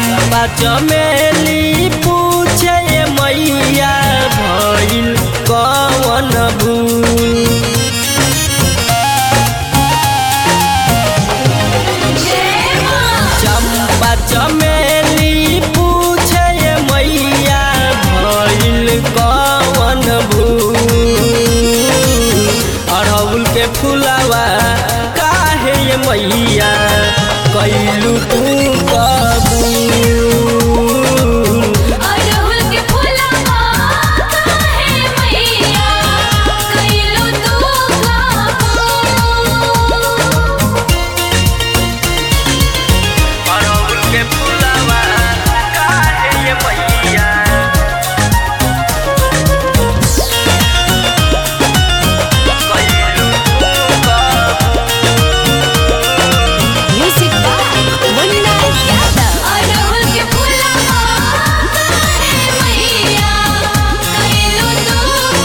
चंपा चमेली पूछे ये मैया भइल कवन भूल चंपा चमेली पूछे ये मैया भइल कवन भूल अड़हुल के फुलावा काहे ये मैया कैलू तू कबूल अड़हुल के फुलवा काहे मैया कइलू तू कबूल अड़हुल के फुलावा काहे ये मैया कैलू तू म्यूजिक बाय मुन्ना यादव अड़हुल के फुलवा काहे मैया कइलू तू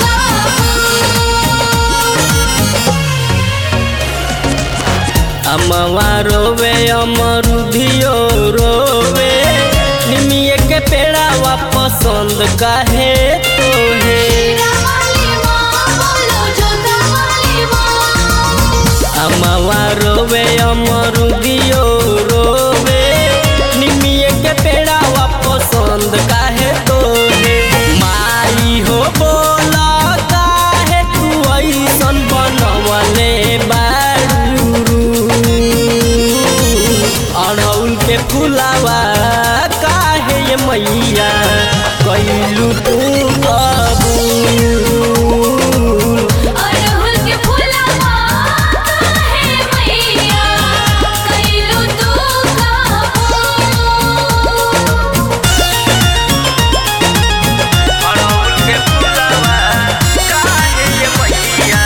कबूल अमवा रोवे अमरुधियो रोवे निमिये के पेड़ावा पसंद काहे तोहे वाली माँ बोलो जोता वाली माँ अमवा रोवे अमरुधियो रोवे निमिये के पेड़ावा पसंद काहे तोहे माई हो बोला काहे तू ऐसन बनवले बारू अड़हुल के फुलावा काहे ये मैया कैलू तू कबूल अड़हुल के फुलवा काहे मैया कइलू तू कबूल अड़हुल के फुलावा काहे ये मैया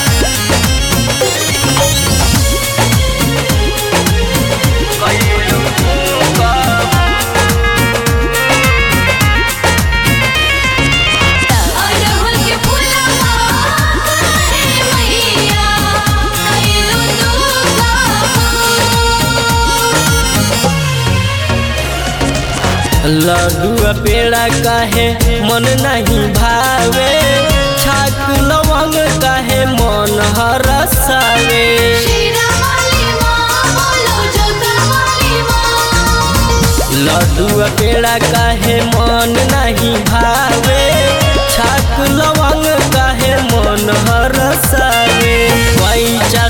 कैलू तू कबूल अड़हुल के फुलवा काहे मैया कइलू तू कबूल लड्डू पेड़ा काहे मन नहीं भावे छाक लवंग काहे मन हरसावे शीरा वाली माँ बोलो जोता वाली माँ लड्डू पेड़ा काहे मन नहीं भावे छाक लवंग काहे मन हरसावे पैचा